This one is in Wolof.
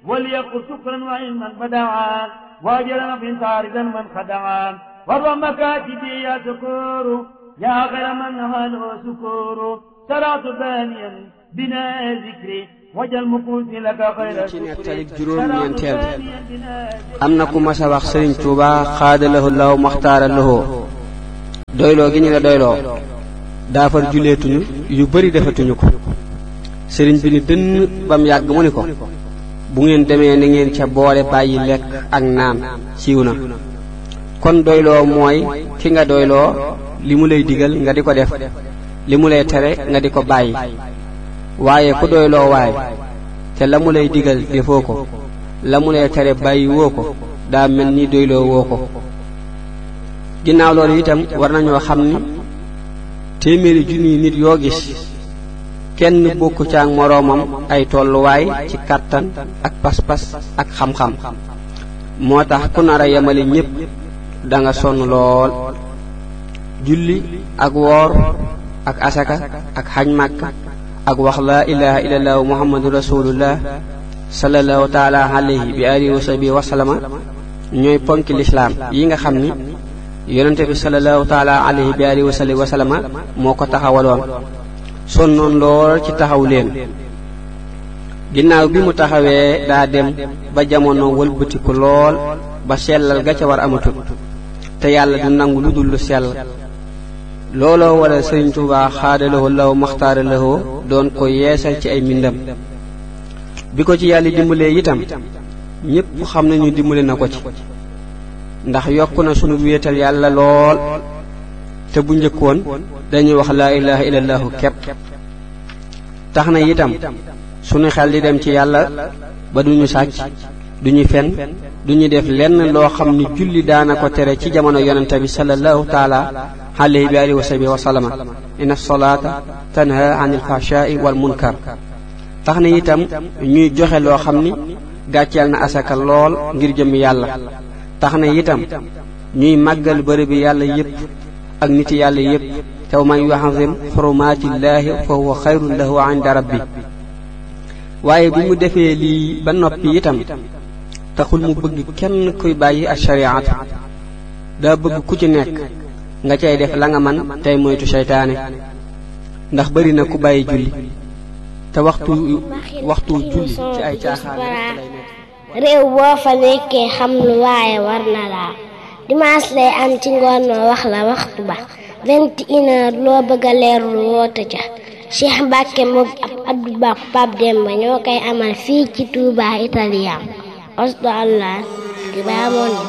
وليقل شكرا وعلما بدعا واجرا في طاردا من خدعا وروى مكاتبي يا سكور يا غير من هاله سكور سرعت بانيا بنا ذكري wajal mu kuusi la ka xayra ci nettali juróom-ñeenteel bi am na ku mas a wax sëriñ Tuuba xaadalahu law maxtaara lahoo doyloo gi ñu la doyloo daafar juleetuñu yu bari defatuñu ko sëriñ bi ni dënn bam yàgg mu ni ko bu ngeen demee na ngeen ca boole bàyyi lekk ak naan siiw na kon doyloo mooy ki nga doyloo li mu lay digal nga di ko def li mu lay tere nga di ko bàyyi waaye ku doyloo waay te la mu lay digal defoo ko la mu lay tere bàyyi woo ko daa mel ni doyloo woo ko ginnaaw loolu itam war nañoo xam ni téeméeri junniy nit yoo gis kenn bokku ca ak moroomam ay tolluwaay ci kàttan ak pas-pas ak xam-xam moo tax ku nar a yemale ñépp da nga sonn lool julli ak woor ak asaka ak xaj màkk ak wax laa ilaha illallah muhammadu rasulullah sallallahu taala alayhi bi alihi wa sahbihi wa sallama ñooy ponki lislaam yi nga xam ni yonente bi sallallahu taala alayhi bi alihi wa sahbihi wa sallama moo ko taxawaloon sonnoon lool ci taxaw leen ginnaaw bi mu taxawee daa dem ba jamono wëlbatiku lool ba sellal ga ca war amatul te yàlla du nangu lu dul lu sell looloo waral sëriñ Tuubaa xaadalawoo law maxtaara lawoo doon ko yeesal ci ay mbindam bi ko ci yàlla dimbalee itam ñépp xam nañu dimbale na ko ci ndax yokk na sunu wéetal yàlla lool te bu njëkkoon dañuy wax laa ilaha illallahu kepp tax na itam sunu xel di dem ci yàlla ba duñu sàcc duñu fen duñu def lenn loo xam ni julli daana ko tere ci jamono yonente bi sallallahu taala alayhi bi alihi wa sahbihi wa sallama inna salaata tanha anil fahshaai wal munkar tax na itam ñuy joxe loo xam ni gàcceel na asaka lool ngir jëm yàlla tax na itam ñuy màggal bërëb bi yàlla yépp ak niti yàlla yépp te man yuazim xurumaatillaahi fa huwa xayrun lahu inda rabbi waaye bi mu defee lii ba noppi itam taxul mu bëgg kenn kuy bàyyi ak shariata daa bëgg ku ci nekk nga cay def la nga man tey moytu seytaane ndax bari na ku bàyyi julli te waxtu waxtu julli ci ay caaxaan réew boo fa nekkee xam lu waaye war na laa dimanche lay am ci ngoon ma wax la waxtu ba vingt une heure loo bëgg a leerlu woote ca Cheikh Mbacke moom ab Abdou Ba Pape Demba ñoo koy amal fii ci Touba Italien osdo allah di baa moon